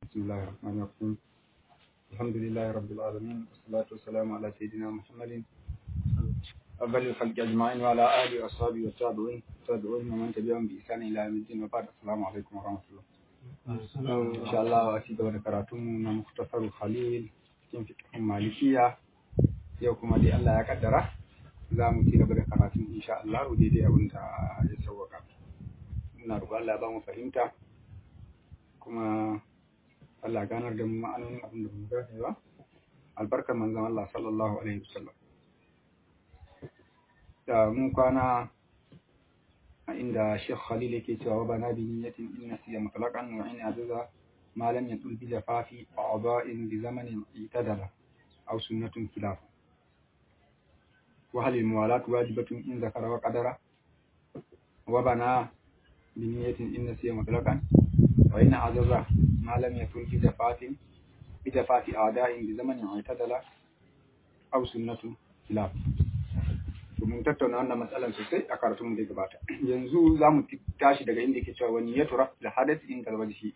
بسم الله الرحمن الرحيم الحمد لله رب العالمين والصلاة والسلام على سيدنا محمد أفضل الخلق أجمعين وعلى آله وأصحابه والتابعين والتابعين ومن تبعهم بإحسان إلى يوم الدين وبعد السلام عليكم ورحمة الله إن شاء الله أتيت ذكرتم مختصر خليل cikin fiqhin malikiya yau kuma dai Allah ya kaddara za mu ci gaba da karatun insha Allah daidai abin da ya sauwaka muna roƙon Allah ya ba mu fahimta kuma Allah ganar da mu ma'anonin abin da mu gane ba albarkar manzon Allah sallallahu alaihi wasallam da mun kwana a inda Sheikh Khalil yake cewa wa bana bi niyyatin in nasiya mutlaqan wa in azaza ما لم يطل بجفاف أعضاء بزمن اعتدل أو سنة خلاف وهل الموالاة واجبة إن ذكر وقدر وبنى بنية إن نسي مطلقا وإن عزز ما لم يطل بجفاف بجفاف أعداء بزمن اعتدل أو سنة خلاف mun tattauna wannan matsalar sosai a karatun da gabata yanzu za mu tashi daga inda ke cewa wani ya tura da hadasi in kalbashi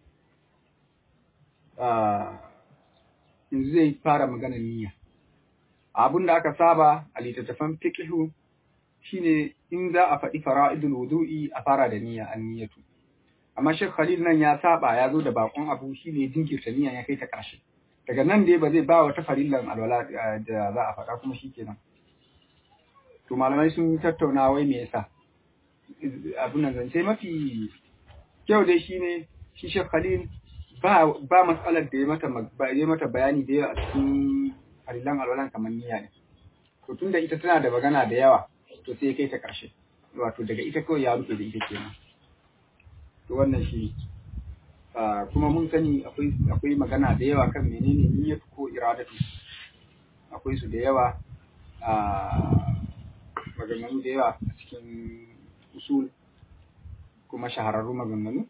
yanzu zai fara magana niyya abin da aka saba a littattafan fiqhu shine in za a faɗi fara'idul wudu'i a fara da niyya an niyyatu amma Sheikh Khalil nan ya saba ya zo da bakon abu shine jinkirta niyya ya kai ta ƙarshe daga nan dai ba zai ba wata farillan alwala da za a faɗa kuma shikenan to malamai sun tattauna wai me yasa abin nan zance mafi kyau dai shine shi Sheikh Khalil ba ba matsalar da ya mata ya mata bayani da yawa a cikin harilan alwalan kamar niyya ne to tunda ita tana da magana da yawa to sai kai ta karshe wato daga ita kawai ya rufe da ita kenan to wannan shi kuma mun sani akwai akwai magana da yawa kan menene niyyatu ko iradatu akwai su da yawa a maganganu da yawa a cikin usul kuma shahararru maganganu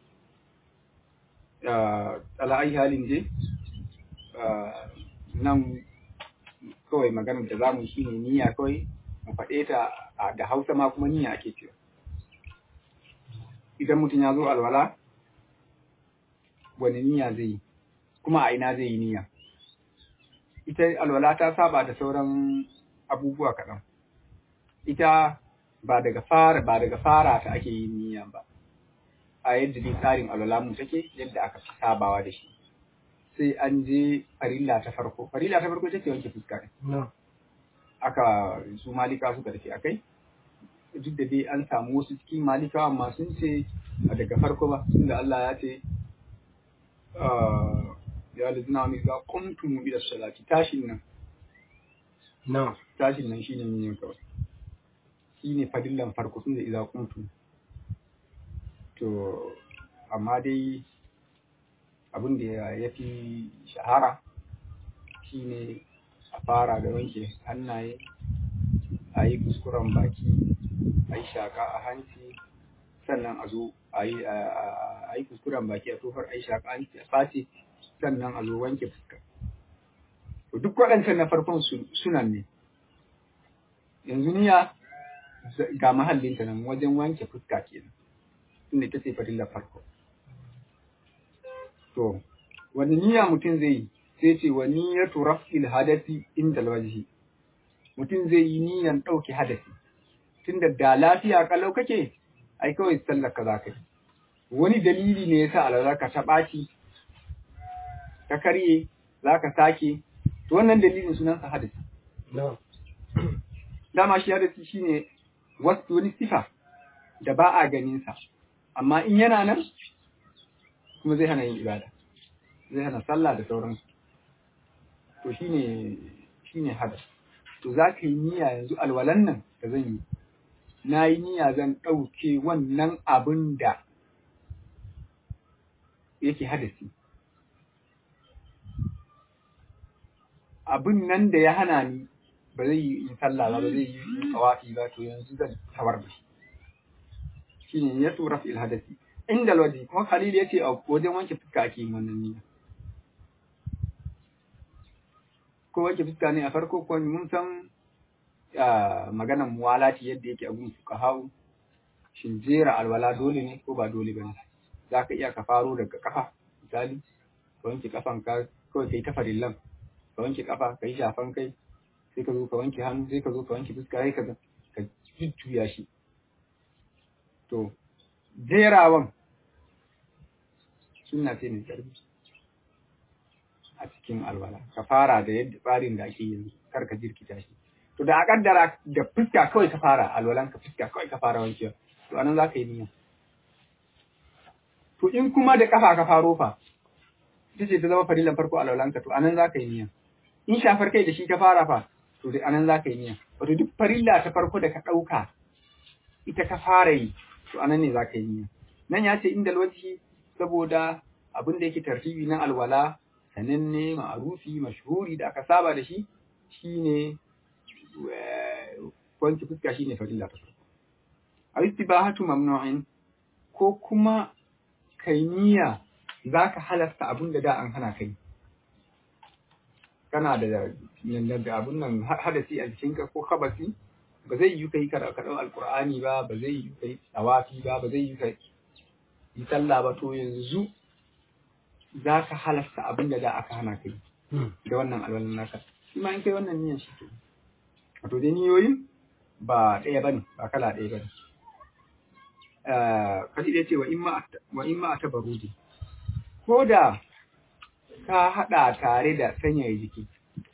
ala'ai halin je nan kawai maganar da za mu shi ne niyya kawai mu faɗe ta da hausa ma kuma niyya ake cewa idan mutum ya zo alwala wani niyya zai yi kuma a ina zai yi niyya ita alwala ta saba da sauran abubuwa kaɗan ita ba daga fara ba daga fara ta ake yin niyya ba a yadda dai tsarin alwalamu take yadda aka fi sabawa da shi sai an je farilla ta farko farilla ta farko take wanke fuska ne aka su malika suka tafi akai duk da dai an samu wasu cikin malika amma sun ce a daga farko ba tunda Allah ya ce ya lazina wani za kuntum ila salati tashin nan na tashin nan shine yin kawai shine fadillan farko tunda idza kuntum to amma dai abin da ya fi shahara shine a fara da wanke hannaye a yi kuskuren baki a yi shaka a hanci sannan a zo a yi kuskuren baki a tofar a yi shaka a hanci a face sannan a zo wanke fuska to duk waɗancan na farkon sunan ne yanzu niya ga mahallinta nan wajen wanke fuska kenan inda ita ce fadillar farko. To, wani niyya mutum zai yi, sai ce wa niyyatu raf'il hadasi inda alwajhi. Mutum zai yi niyyan ɗauke hadasi. Tunda da lafiya kalau kake, ai kawai sallar ka za ka yi. Wani dalili ne yasa alwala ka ta ɓaci, ka karye, za ka sake, to wannan dalilin sunansa hadasi. Dama shi hadasi shine wasu wani sifa da ba a ganinsa. amma in yana nan kuma zai hana yin ibada zai hana sallah da sauransu to shine shine hada to za ka yi niyya yanzu alwalan nan da zan yi na yi niyya zan ɗauke wannan abin da yake hadasi abin nan da ya hana ni ba zai yi in sallah ba ba zai yi tsawafi ba to yanzu zan tawar da shi shine ya tura fil hadasi inda alwaji kuma khalil yace a wajen wanke fuska ake yin wannan niyya ko wanke fuska ne a farko ko mun san maganan muwalati yadda yake a gun fuqaha'u shin jera alwala dole ne ko ba dole bane zaka iya ka faro daga kafa misali ka wanke kafanka kawai kai ta farillan ka wanke kafa ka yi shafan kai sai ka zo ka wanke hannu sai ka zo ka wanke fuska sai ka ka jujjuya shi to jerawan sunna ce mai karfi a cikin alwala ka fara da yadda tsarin da ake yanzu kar ka jirkita shi to da a kaddara da fuska kawai ka fara alwalan ka fuska kawai ka fara wankewa to anan za ka yi niyya to in kuma da kafa ka faro fa ita ce ta zama farilan farko alwalan ka to anan za ka yi niyya in shafar kai da shi ka fara fa to da anan za ka yi niyya wato duk farilla ta farko da ka ɗauka ita ka fara yi to anan ne za ka yi niyya nan ya ce inda alwaji saboda abin da yake tartibi na alwala sananne ma'arufi mashhuri da aka saba da shi shine wanke fuska shine farilla ta farko a istibahatu mamnu'in ko kuma kai niyya zaka halasta abin da da an hana kai kana da da abun nan hadasi a jikinka ko kabasi ba zai yi kai karatun alkur'ani ba ba zai yi kai tawafi ba ba zai yi kai yi sallah ba to yanzu za ka halasta abin da da aka hana kai da wannan alwalan naka shi ma in kai wannan niyan shi ke wato dai niyoyin ba ɗaya bane ba kala ɗaya bane kashi da ce wa in ma a tabarudi ko da ka haɗa tare da sanyaya jiki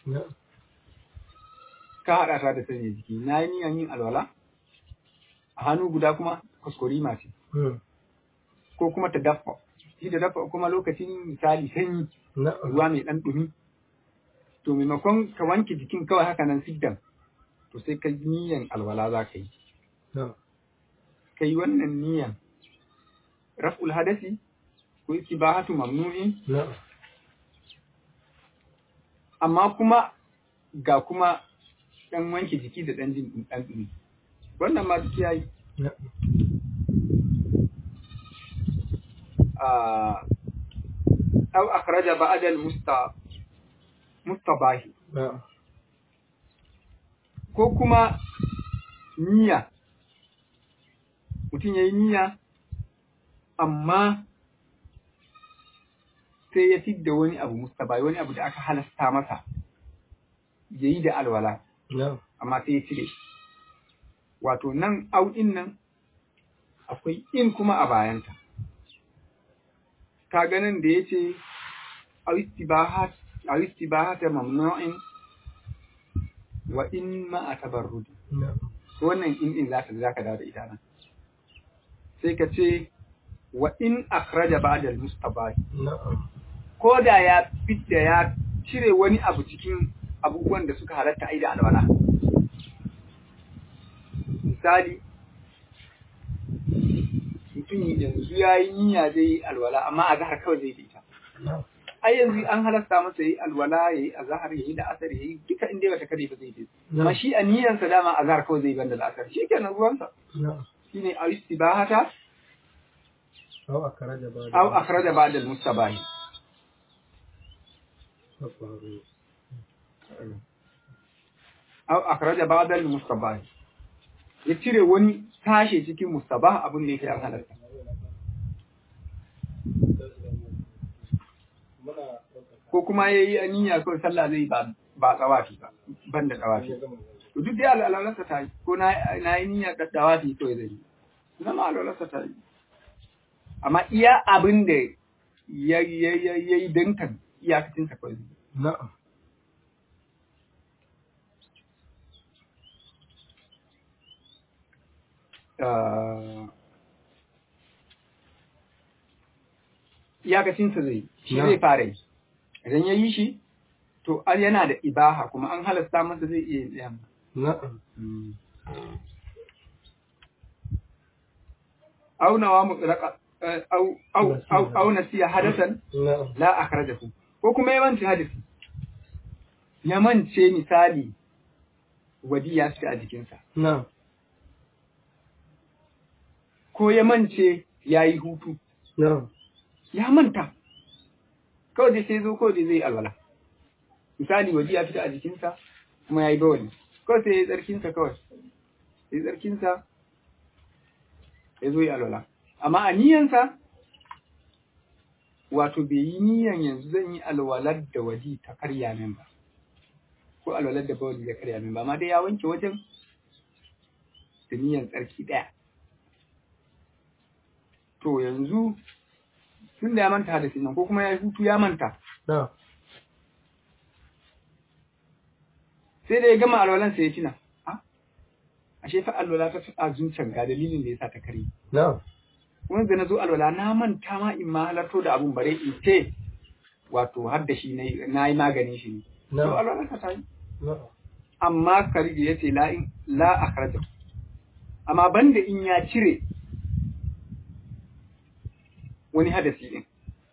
ka haɗa tare da sanyaya jiki na yi niyan yin alwala a hannu guda kuma kuskure mace ko kuma ta dafa shi da dafa kuma lokacin misali sanyi ruwa mai ɗan ɗumi to maimakon ka wanke jikin kawai haka nan siddan to sai ka niyan alwala za ka yi ka yi wannan niyan raf'ul hadasi ko istibahatu mamnu'in amma kuma ga kuma ɗan wanke jiki da ɗan jin ɗan ɗumi wannan ma duk yayi أو أخرج بعد المستباح ko kuma niyya mutum ya yi niyya amma sai ya fidda wani abu mustabai wani abu da aka halasta masa ya yi da alwala amma sai ya cire wato nan auɗin nan akwai in kuma a bayanta ka ganin da ya ce a istibahata mamnu'in wa in ma a tabarrudi wannan in din zaka zaka dawo da ita nan sai ka ce wa in akhraja ba'da al-mustabah ko da ya fitta ya cire wani abu cikin abubuwan da suka halatta aida alwala misali mutum yanzu ya yi niyya zai yi alwala amma a zahar kawai zai ita. Ai yanzu an halasta masa yi alwala ya yi a zahar ya yi da asar ya yi duka inda bata kare ba zai yi. Amma shi a niyyansa dama a zahar kawai zai banda da asar shi kenan ruwansa. Shi ne a istibahata أو أخرج بعد أو أخرج بعد المستباح أو أخرج بعد المستباح ya cire wani tashe cikin mustabah abin da yake an halatta. Ko kuma ya yi aniya kawai sallah zai ba ba tsawafi ba, ban da tsawafi. To duk dai al'alarsa ta yi, ko na yi niyya da tsawafi kawai zai yi. Zama al'alarsa ta yi. Amma iya abin da ya yi dankan iyakacinsa kawai zai yi. Na'am. iyakacinsa zai shi zai fara yi idan ya yi shi to an yana da ibaha kuma an halasta masa zai iya yin yamma Na'am. aunawa mutlaka au au au au nasiya hadasan Na'am. la akhrajahu ko kuma ya mance hadisi ya mance misali wadi ya fita a jikinsa Na'am. ko ya mance ya yi hutu Na'am. ya manta kawai dai sai zo kawai dai zai alwala misali waje ya fita a jikinsa kuma ya yi bawali kawai sai ya yi tsarkinsa kawai ya yi tsarkinsa ya zo yi alwala amma a niyansa wato bai yi niyan yanzu zan yi alwalar da waji ta karya min ba ko alwalar da bawali ya karya min ba amma dai ya wanke wajen da niyan tsarki ɗaya to yanzu tun da ya manta da nan ko kuma ya yi hutu ya manta na'am sai da ya gama alwalan sai ya tuna a ashe fa alwala ta taɓa zuciyar ga dalilin da ya sa ta karye na'am wani da na zo alwala na manta ma in ma halarto da abun bare in ce wato har da shi na yi maganin shi ne to na'am alwala ta tayi na'am amma kariji ya ce la in la akhraja amma banda in ya cire wani hadasi din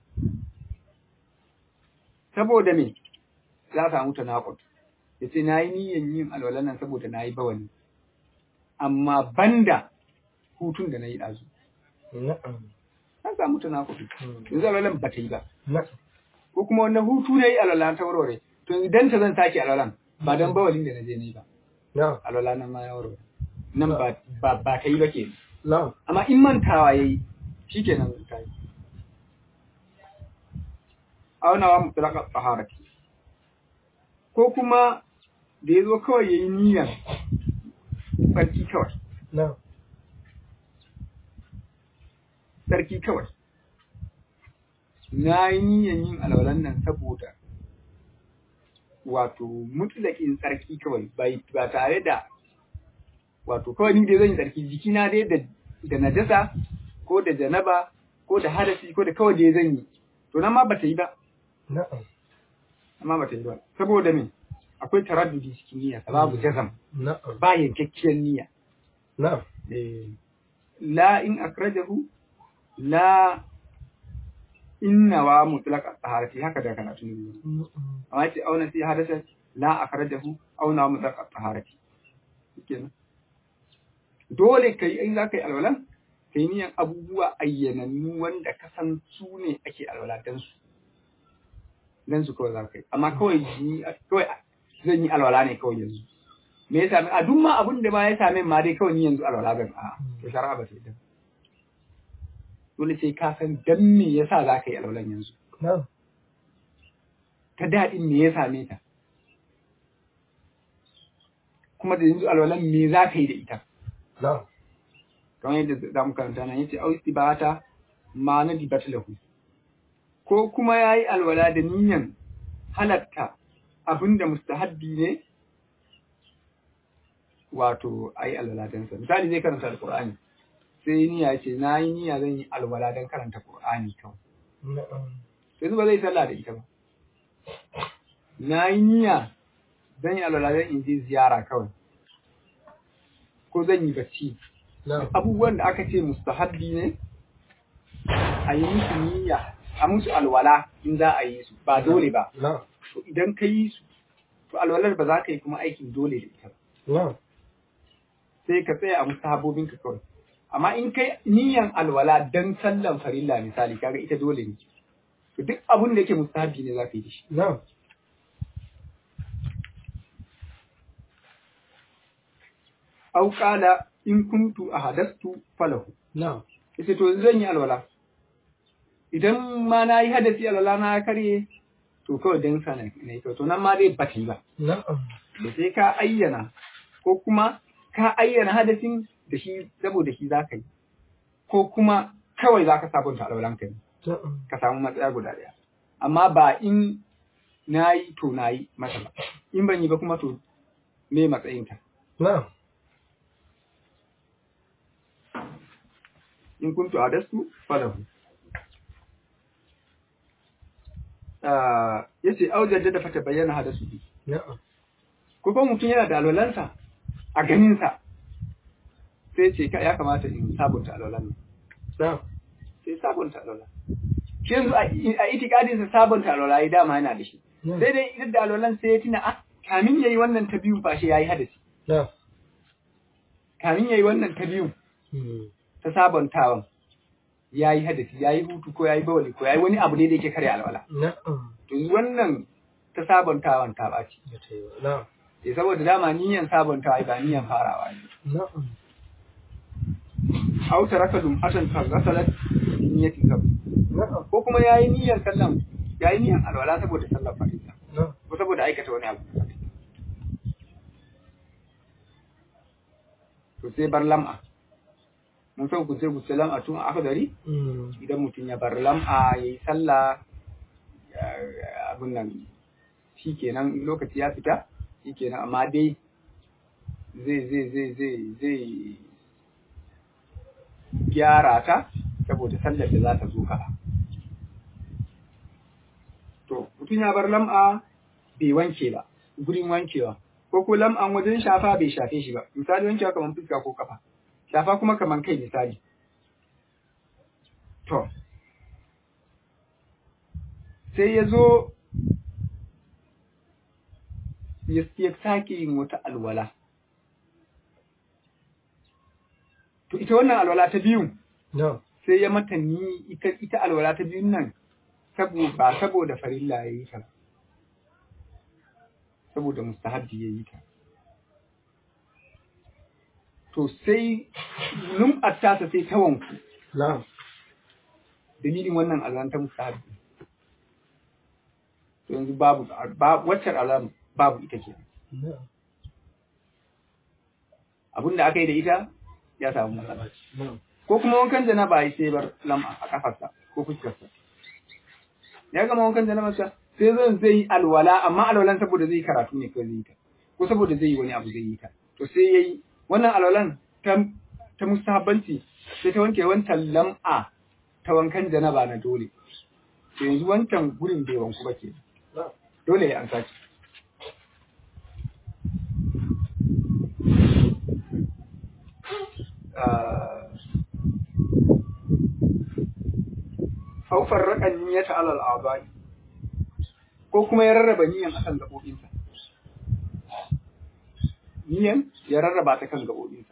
saboda me za a samu tanaqud yace nayi niyyan yin alwalan nan saboda nayi bawani amma banda hutun da nayi dazu na'am an samu tanaqud Hmm. yanzu alwalan ba ta yi ba na'am ko kuma wannan hutu nayi alwalan ta warware to idan ta zan sake alwalan ba dan bawalin da naje nayi ba na'am alwala nan ma ya warware nan ba ba ba ta yi ba ke na'am amma in mantawa yayi shikenan ta yi aunawa mutlaka taharati ko kuma da yazo kawai yayi niyyar sarki kawai na'am sarki kawai na yi niyyar yin alwalan nan saboda wato mutlaƙin tsarki kawai bai ba tare da wato kawai ni dai zan yi tsarki jikina dai da da najasa ko da janaba ko da hadasi ko da kawai dai zan yi to nan ma bata yi ba na'am amma bata yi ba saboda me akwai taraddudi cikin niyya babu jazam na'am ba yankakkiyar niyya na'am eh, la in akrajahu la inna wa mutlaqa taharati haka da karatu ne amma yace auna sai hadasa la akrajahu auna wa mutlaqa taharati kenan dole kai in za ka yi alwalan kai niyan abubuwa ayyanannu wanda ka san su ne ake alwala dan su dan su kawai za ka yi amma kawai ni kawai zan yi alwala ne kawai yanzu me ya same a duk ma abin da ma ya same ma dai kawai ni yanzu alwala zan a to shari'a ba sai dan dole sai ka san dan me yasa za ka yi alwalan yanzu na'am ta daɗin me ya same ta kuma da yanzu alwalan me za ka yi da ita na'am kamar yadda za mu karanta nan yace au istibata ma na dibata lahu ko kuma yayi alwala da niyan halatta abinda mustahabbi ne wato ayi alwala dan sa misali zai karanta alqur'ani sai niyya yace nayi niyya zan yi alwala dan karanta qur'ani kawai na'am yanzu ba zai sallah da ita ba nayi niyya zan yi alwala dan in je ziyara kawai ko zan yi bacci na'am abubuwan da aka ce mustahabbi ne a yi musu niyya a musu alwala in za a yi su ba dole ba na'am to idan ka yi su to alwalar ba za ka yi kuma aikin dole da ita ba na'am sai ka tsaya a mustahabobin ka kawai amma in kai niyyan alwala dan sallan farilla misali kaga ita dole ne to duk abun da yake mustahabbi ne za ka yi da shi na'am au qala in kuntu ahadastu falahu na'am yace to yanzu zan yi alwala idan ma na yi hadasi alwala na karye to kawai dan sa na yi to nan ma dai ba ta yi ba na'am da sai ka ayyana ko kuma ka ayyana hadasin da shi saboda shi za ka yi ko kuma kawai za ka sabunta alwalan ka ne na'am ka samu matsaya guda ɗaya amma ba in na yi to na yi mata ba in ban yi ba kuma to me matsayinta na'am in kuntu adastu falahu ah yace aujaja da fata bayyana hadasu bi na'am ko kuma mutum yana da alwalansa a ganinsa sai ce ka ya kamata in sabunta alwalan nan na'am sai sabunta alwala shi yanzu a a itikadin sa sabunta alwala ya dama yana da shi na'am sai dai idan da alwalan sai ya tuna ah kamin yayi wannan ta biyun fa shi yayi hadasi na'am kamin yayi wannan ta biyun Hmm. ta sabuntawan yayi hadasi yayi hutu ko yayi bawali ko yayi wani abu ne da yake karya alwala na'am to yanzu wannan ta sabuntawan ta ɓaci ba ta yi ba na'am sai saboda dama niyan sabuntawa ba niyan farawa ne na'am aw taraka dum atan fa ghasalat niyyati kab na'am ko kuma yayi niyyar sallan yayi niyyar alwala saboda sallar farilla na'am ko saboda aikata wani abu to sai bar lam'a mun san ku sai ku ce lam'a tun aka dari Mm. idan mutum ya bar lam'a yayi sallah ya- abun nan shikenan lokaci ya fita shikenan amma dai zai zai zai zai zai gyara ta saboda sallar da za ta zo gaba to mutum ya bar lam'a bai wanke ba gurin wankewa ko ko lam'an wajen shafa bai shafe shi ba misali wankewa kamar fuska ko kafa shafa kuma kamar kai misali to sai ya zo ya ya sake yin wata alwala to ita wannan alwala ta biyun na'am sai ya mata ni ita ita alwala ta biyun nan saboda ba saboda farilla ya yi ta ba. saboda mustahabbi ya yi ta to sai lum'ar tasa sai ta wanku na'am dalilin wannan alwala ta mustahabbi to yanzu babu ba wacce alwala babu ita ke na'am abinda aka yi da ita ya samu matsala na'am ko kuma wankan janaba ya sai bar lam'a a kafarsa ko fuskarsa ya gama wankan janabarsa sai zan zai yi alwala amma alwalan saboda zai yi karatu ne ko zai yi ta ko saboda zai yi wani abu zai yi ta to sai yayi wannan alwalan ta ta mustahabbanci sai ta wanke wancan lam'a ta wankan janaba na dole to yanzu wancan gurin bai wanku ba ke na'am dole ya an sake Haufar raƙan niyyata alal abai ko kuma ya rarraba niyyan akan gaɓoɓinsa. Niyyan ya rarraba ta kan gaɓoɓinsa.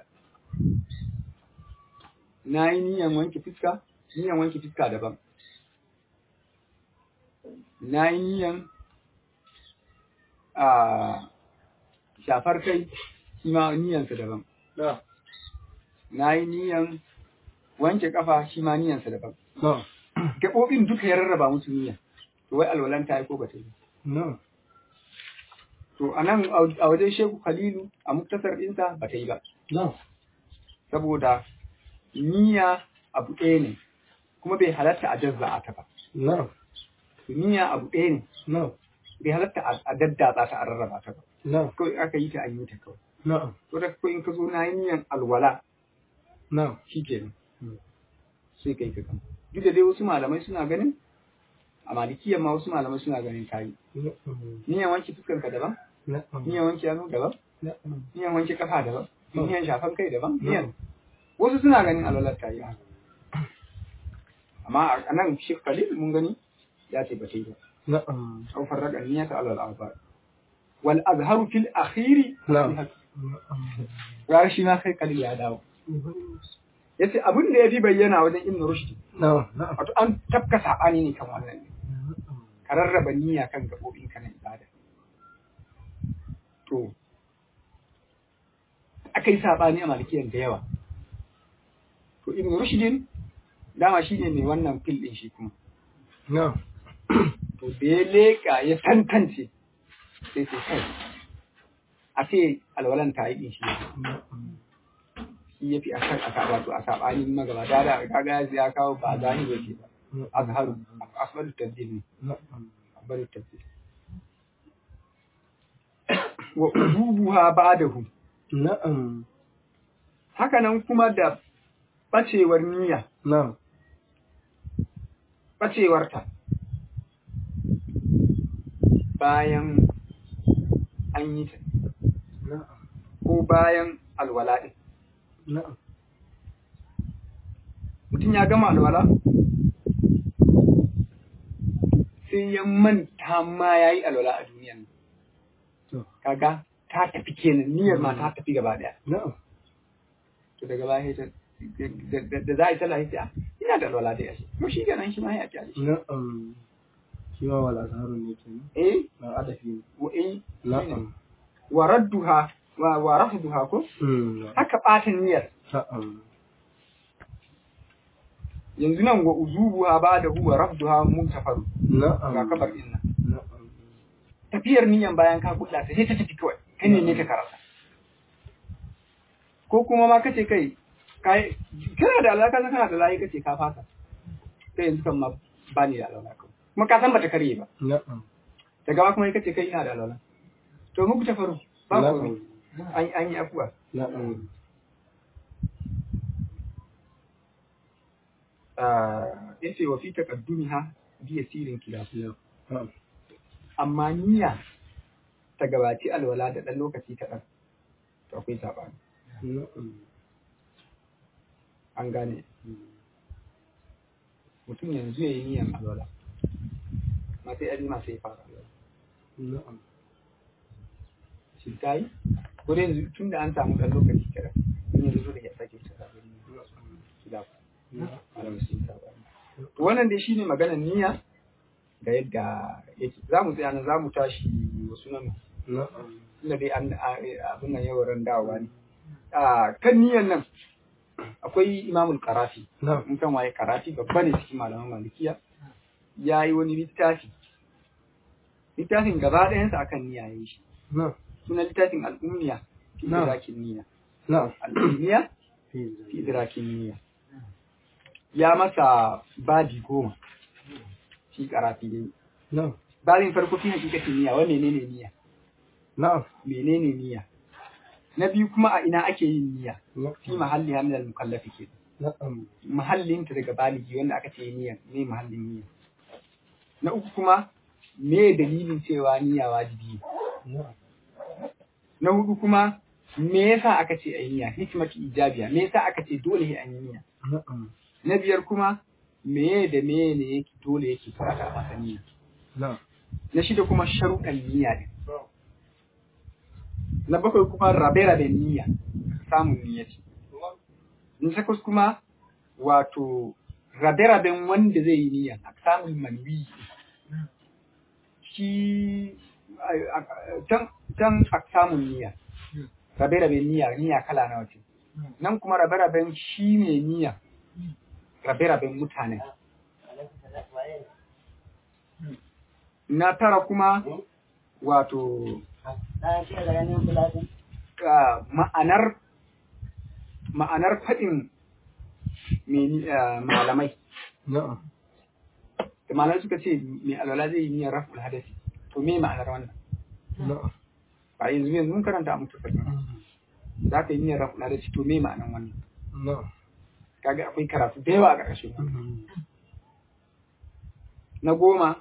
Na yi niyyan wanke fiska, niyyan wanke fiska daban. Na yi niyyan a shafar kai shi ma niyyansa daban. na'am Na yi niyyan wanke kafa shi ma niyyansa daban. na'am Gaɓoɓin duka ya rarraba musu niyya. To wai alwalan ta yi ko ba ta yi. na'am To a nan a wajen Shehu Khalilu a muktasar ɗinsa ba ta yi ba. na'am Saboda niyya abu ɗaya ne kuma bai halatta a jazza'a ta ba. na'am Niyya abu ɗaya ne na'am bai halatta a a daddatsa ta a rarraba ta ba. na'am Kawai aka yi ta an yi ta kawai. na'am To da kawai in ka zo na yi niyyan alwala na'am shi kenan. Mm. sai kai ka gama duk da dai wasu malamai suna ganin a malikiyan ma wasu malamai suna ganin kayi na'am niyan wanke fuskar ka daban na'am niyan wanke hannu daban na'am niyan wanke kafa daban Mm. niyan shafan kai daban Mm. niyan wasu suna ganin alwalar ta yi haka amma a nan shi khalil mun gani ya ce ba ta yi ba na'am au farraga niyyata alal arba wal azharu fil akhiri na'am ga shi ma kai khalil ya dawo yace abin da yafi bayyana wajen ibn rushd na'am na'am wato an tafka sabani ne kan wannan ne ka rarraba niyya kan gaɓoɓin ka na ibada. To, aka yi saɓani a malikiyan da yawa. To, Ibn Rushdin dama shi ne mai wannan fil ɗin shi kuma. na'am To, da ya leƙa ya tantance sai sai kai. A ce alwalan ta yi ɗin shi na'am shi ya fi a kan aka wato a saɓanin magaba da da kaga ya kawo ba zahiri yake ba. Azharu, asbalu tabdil ne. na'am bari tafi wa udubuha ba'dahu na'am haka nan kuma da bacewar niyya na'am bacewarta bayan an yi ta na'am ko bayan alwala din na'am mutum ya gama alwala sai ya manta ma ya yi alwala a duniyan nan. to kaga ta tafi kenan niyyar ma ta tafi gaba daya na'am to daga baya ta da da- da za a yi sallah sai a ina da alwala dai ashe to shi kenan shi ma ya kyale shi na'am shi ma wala zaharun ne kenan eh na adafi ne wa eh na'am wa radduha wa wa rafduha ko mm haka ɓata niyyar na'am yanzu nan wa uzubuha ba'da huwa rafduha muntafaru na'am ga kabar din nan na'am tafiyar niyan bayan ka kulla ta sai ta tafi kawai kai ne ne ka karasa ko kuma ma kace kai kai kana da alaka kana da layi kace ka fasa sai yanzu kan ma ba ni da alaka kuma ka san bata karye ba na'am daga ba kuma kace kai ina da alaka to muku ta faru ba komai an an yi afuwa na'am ah yace wa fi taqaddumiha bi yasirin kilaf na'am amma niyya ta gabaci alwala da ɗan lokaci kaɗan to akwai saɓani na'am an gane mutum yanzu ya yi niyyan alwala ma sai azima sai ya fara alwala na'am shi ta yi ko dai yanzu tun da an samu ɗan lokaci kaɗan in yanzu zo da ya sake ta sabon niyya shi da malam sun saɓani to wannan dai shine maganar niyya da yadda yake za mu tsaya nan za mu tashi wasu nan na'am tunda dai an abin nan yau ran dawowa ne a kan niyyar nan akwai imamul karafi na'am in kan waye karafi babba ne cikin malaman malikiya ya yi wani littafi littafin gaba ɗayansa akan niyya ya yi shi na'am sunan littafin al'ummiya fi Na'am. idrakin niyya na'am al'ummiya fi idrakin niyya ya masa babi goma shi karafi dai na'am babin farko fi hakikatin niyya wa menene niyya na'am menene niyya na biyu kuma a ina ake yin niyya fi na'am mahalli hamdal mukallafi ke na'am mahallinta daga baligi wanda aka ce niyya ne mahallin niyya na uku kuma me dalilin cewa niyya wajibi ne na'am na hudu kuma me yasa aka ce ayi niyya hikmatu ijabiya me yasa aka ce dole sai an yi niyya na'am na biyar kuma meye da meye ne yake dole yake fara masa niyya na'am na shida kuma sharuɗan niyya ne na bakwai kuma rabe-raben niyya samun niyya ce na takwas kuma wato rabe-raben wanda zai yi niyya a samun manwi shi a- a- can can a samun niyya rabe-raben niyya niyya kala nawa ce nan kuma rabe-raben shi ne niyya rabe-raben mutane na tara kuma wato ah, ma'anar ma'anar faɗin meni- ah, malamai na'am da malamai suka ce mai alwala zai yi niyyar raful hadasi to me ma'anar wannan na'am ba yanzu yanzu mun karanta a mutu faɗi za ka yi niyyar raful hadasi to me ma'anar wannan na'am kaga akwai karatu da yawa a ƙarƙashin wannan na goma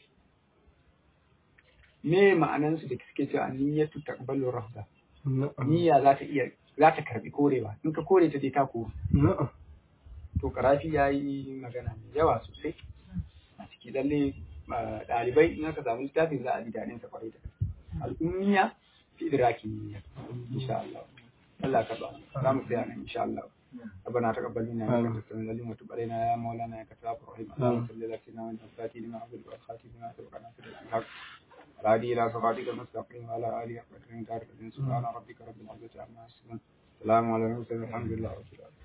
me ma'anansu da suke cewa niyyatu taqbalu rafda na'am niyya za ta iya za ta karbi korewa in ka kore ta dai ta kore na'am to karafi ya yi magana mai yawa sosai a ciki lalle ah, ɗalibai in aka samu littafin za a ji daɗin sa kwarai da gaske al'ummiya fi idrakin niyya insha Allah Allah ka ba za mu tsaya nan insha Allah ربنا تقبل منا انك انت السميع العليم وتب علينا يا مولانا يا كتاب الرحيم اللهم صل على سيدنا محمد الفاتح لما عبد والخاتم لما سبقنا في الحق الهادي الى صراطك المستقيم وعلى اله وصحبه وسلم سبحان ربك رب العزه عما يصفون سلام على المرسلين والحمد لله رب العالمين